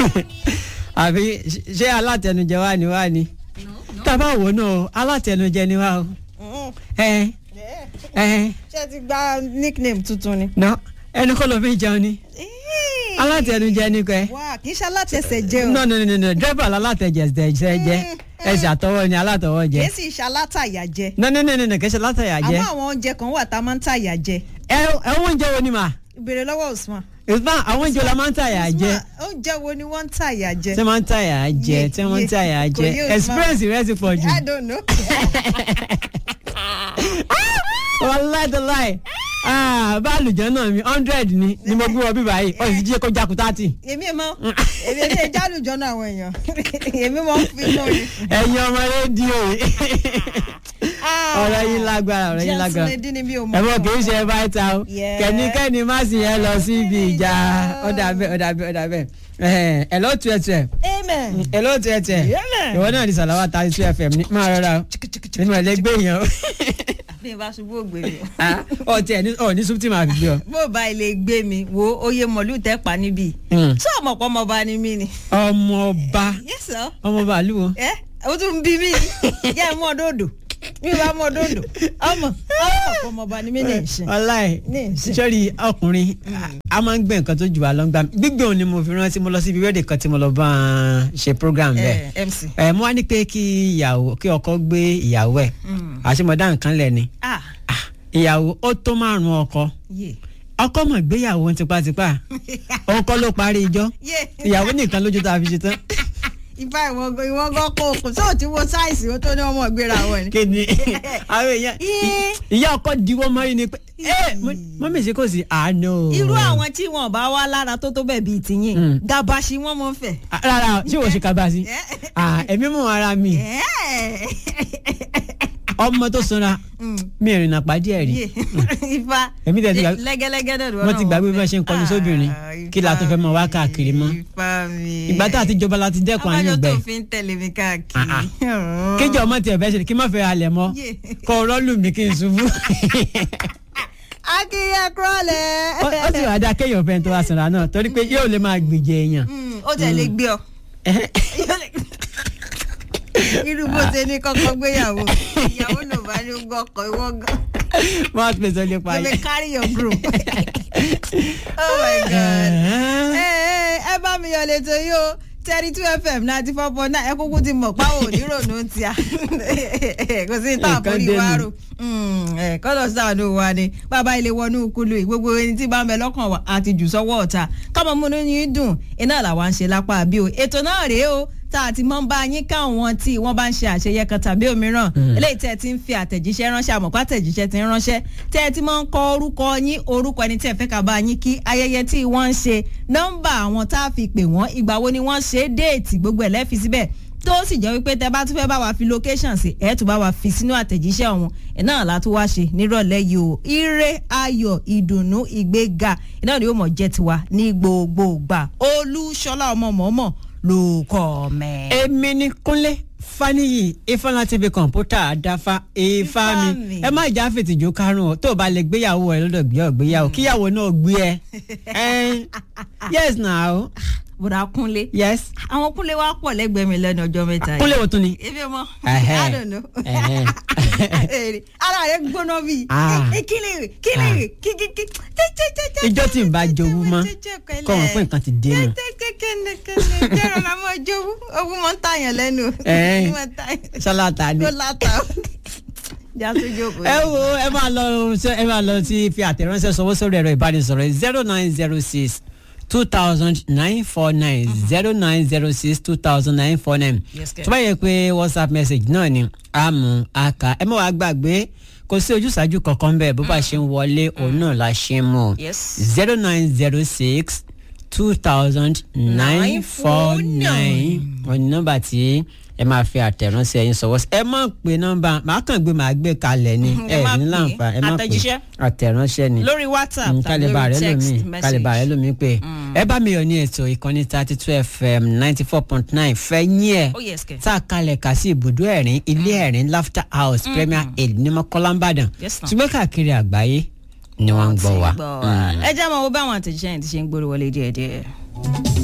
àbí ṣé alátẹnujẹ wa ni wa ni tábà wò náà alátẹnujẹ ni wa o ẹ ẹ ṣé ti gba nickname tuntun ni. ná ẹni kọ́ ló fi jẹun ni alátẹnujẹ ni kẹ́ wá kì í ṣe alátẹsẹ̀ jẹ́ o. no no no no dírẹ́bà alátẹjẹ jẹ ẹsẹ̀ àtọwọ́ ni alátọwọ́ jẹ kì í sì ṣe alátàyà jẹ. no no no no kì í ṣe alátẹyà jẹ àmọ́ àwọn oúnjẹ kan wà tá a máa ń tàyà jẹ. ẹ ẹ oúnjẹ wo ni mà ìbéèrè lọ́wọ́ Usman. Usman àwọn oúnjẹ wo la máa ń tàyà jẹ Usman oúnjẹ wo ni wọ́n ń tàyà jẹ. tí wọ́n ń tàyà jẹ Ye- tí wọ́n ń ye- tàyà kò jẹ yé Usman. experience rẹ ti pọ̀ jù I don't know. wàláì tó láì bá àlùjọ náà mi hundred ni ni mo gbé wọ bí báyìí ó sì jí kó jákú thirty. èmi mọ èmi èmi jálùjọ náà àwọn èèyàn èmi mọ ń fi mọ ni. ẹ̀yin ọmọ rédíò ọ̀rọ̀ yín lágbára ọ̀rọ̀ yín lágbára jẹ́sùn ní bí o mọ̀. ẹ̀fọ́ kì í ṣe báyìí o Yeah. kẹ́nikẹ́ni má sì yẹn lọ síbi ìjà ọ̀dà bẹ́ẹ̀ ọ̀dà bẹ́ẹ̀ ọ̀dà bẹ́ẹ̀ ẹ̀ ló tu ẹ̀ tu ẹ̀ amen. ẹ̀ ló tu ẹ̀ tu ẹ̀ Yeah. ìwọ náà di sàlàwà thirty two fm ní máa rọra o nínú ẹ̀ lẹ́gbẹ̀ẹ́ yẹn o bí n bá ṣubú ògbé mi. ọ̀ tí ẹ̀ ní ọ̀ ní súpítì máa fi gbé ọ. bó o bá ilé gbé mi wo oyè mọ̀lú tẹ́ pa níbí. Mm. ṣé ọmọ pọ̀ ọmọọba ni mí ni. ọmọọba yes sir. ọmọọba àlùwọ̀. ẹ o tún ń bí mi yẹ ẹ mú ọdọ òdò mi ò bá mú ọdọ òdò ọmọ ọmọ pọ̀ ọmọọba ni mí ní ìṣe. ọláì Ní ìsìn. sọ́rí ọkùnrin a máa ń gbé nǹkan tó jù wá lọ́ngbà gbígbé òun ni mo fi rántí mo lọ síbi wẹ́ẹ̀dì kan tí mo lọ bá a ṣe program bẹ́ẹ̀ ẹ MC. ẹ mo wá ní pé kí ìyàwó kí ọkọ gbé ìyàwó ẹ̀ àṣemọ̀dá nǹkan lẹ̀ ni ah Ah, ìyàwó ó tó márùn ọkọ yé ọkọ mọ̀ gbéyàwó tipátipá òun kọ́ ló parí ijọ́ yé ìyàwó nìkan lójú tá a fi ṣe tán ifá ìwọ̀ngàn ìwọ̀ngàn kò kò sóò tí wo sáìsì ó tó ní ọmọ ìgbéra wọn ni. kí ni àwọn èèyàn Ih. ìyá ọkọ diwọ́ mọ́rí ni pé ẹ mọ́mí ṣe kò sí àánú. irú àwọn tí wọn bá wá lára tó tó bẹ́ẹ̀ bíi tìyìn Mm. gabashi wọn mọ fẹ́. Ah, rárá ṣé wọ́n ṣe kaba sí ẹ̀mí mú ara mi ọmọ tó sanra mi ìrìnà pàdé ẹ̀ rí Yé. ifá Èmi tẹ̀ ti gbà- lẹ́gẹ́lẹ́gẹ́ náà wọ́n ti gbàgbé bí wọ́n ṣe ń kọlu sóbìnrin kí la tó fẹ́ mọ wá káàkiri mọ́ ifá mi ìgbà tá a ti jọba la ti dẹ́kun àyàn abájọ gbẹ tó fi ń tẹ̀lé mi káàkiri. Ah, kéjọ ọmọ tiẹ̀ fẹ́ ṣe kí n má fẹ́ halẹ̀ mọ́ Yé. kọ́ ọ̀rọ̀ lù mí kí n ṣubú akíyẹ kúrọ̀lẹ́. ó ó sì wá dá kéèyàn fẹ́ tó wá sanra náà torí pé yóò lè máa gbìjẹ èèyàn Mm, ó tẹ̀lé gbé ọ. irú bó ṣe ní kọ́kọ́ gbéyàwó ìyàwó ló bá ní gbọ́kọ̀ ìwọ gan. wọ́n á pèsè lè pa you may yẹn. carry your group. oh my god. ẹ ẹ ẹ bá mi yọ létò yìí o thirty two fm ninety four point nine ẹ kúkú ti mọ̀ páwọ̀ onírònú ti a kò sí ìta Nǹkan àforí dẹnu. wa rò kọ́lọ̀ sáànù wa ni bàbá ilé wọnú kulu yìí gbogbo ẹni tí bá ń bẹ lọ́kàn wa àti jù sọ́wọ́ ọ̀tá kámọ́ múnú yín dùn iná làwa ń ṣe lápá bí o ètò náà rèé o tá a ti mọ́ ń bá yín káwọn tí wọ́n bá ń ṣe àṣeyẹ kan tàbí òmíràn eléyìí tẹ́ ẹ ti ń fi àtẹ̀jíṣẹ́ ránṣẹ́ àmọ̀pá àtẹ̀jíṣẹ́ ti ń ránṣẹ́ tẹ́ ẹ ti máa ń kọ orúkọ yín orúkọ ẹni tí ẹ fẹ́ ká bá yín kí ayẹyẹ tí wọ́n ń ṣe nọ́mbà àwọn tá a fi pè wọ́n ìgbà wo ni wọ́n ṣe é déètì gbogbo ẹ̀ lẹ́fi síbẹ̀ tó sì jẹ́ wípé tẹ bá tún fẹ́ bá wa fi location sí ẹ̀ tún bá wa fi sínú àtẹ̀jíṣẹ́ ọ̀hún ẹ̀ náà la tún wá ṣe nírọ̀lẹ́ yìí o ire ayọ̀ ìdùnnú ìgbéga iná ni yóò mọ̀ jẹ́ tiwa ní gbogbo ìgbà olúṣọlá ọmọ mọ̀ọ́mọ̀ ló kọ́ mẹ́. èmi ni kúnlé faniyi ifeanyi tv kọ̀ǹpútà àdáfà ifá mi Ifá mi. ẹ má jà fètìjú karùn-ún o tó o bá lè gbéyàwó ẹ lọ́dọ̀ gbé ọ gbéyàwó kíyàwó náà gbé ẹ Ẹn, yes now bùrà kúnlé yes àwọn kúnlé wa pọ̀ lẹ́gbẹ̀ẹ́ mi lẹ́nu ọjọ́ mẹ́ta yìí. kúnlé wo tún ni. ebi ọmọ Ẹhẹ́. i don't know. Ẹhẹ́. Èrè, ara rẹ gbóná bíi Ah. kílèrè kílèrè kíkíkí Ijó tí n bá jowú mọ́, kọ́ wọn pé nǹkan ti dé nù. kẹ́kẹ́kẹ́kẹ́kẹ́ jẹ́rọ la mọ́ jowú ogun mọ́ ń tàyàn lẹ́nu. Ẹ̀ẹ́n. Mọ́ ń tàyàn. ṣálátà ni. kó láta o. já tó jókòó. ẹ wo ẹ máa lọ ẹ máa lọ sí fi àtẹ̀ránṣẹ́ sọwọ́ sórí ẹ̀rọ ìbánisọ̀rọ̀ zero nine zero six two thousand nine four nine zero nine zero six two thousand nine four nine Yes, kẹ́. tó bá yẹ pé whatsapp message náà ni a mú a kà ẹ má wàá gbàgbé kò sí ojúṣàájú kankan bẹ́ẹ̀ bó bá ṣe ń wọlé òun náà la ṣe ń mú Yes. zero nine zero six two thousand nine four nine wọ́n ní nọ́mbà tí ẹ máa fi àtẹ̀ránṣẹ́ yín sọ̀wọ́ sí ẹ má pe nọ́mbà màá kàn gbé màá gbé kalẹ̀ ni Ẹ ẹ má ní pè é. láǹfà ẹ má pè Àtẹ̀jíṣẹ́. àtẹ̀ránṣẹ́ ni lórí whatsapp Mm, tàbí kálíbà rẹ lórí text lómi kálíbà rẹ message. lómi pé ẹ bá mi yọ ní ètò ìkànnì thirty two fm ninety four point nine fẹ́ yín ẹ̀ Oh, yes, kẹ́. tá a kalẹ̀ kà sí ibùdó ẹ̀rín ilé ẹ̀rín laughter house premier aid ní mọ́kànlá ìbàdàn Yes, ma'am. ṣùgbọ́n káàkiri àgbáyé ni wọ́n ń gbọ́ wa. ẹ jẹ́ mọ̀ wo báwọn àtẹ̀jíṣẹ́ yẹn ti ṣe ń gbórí wọlé díẹ̀díẹ̀.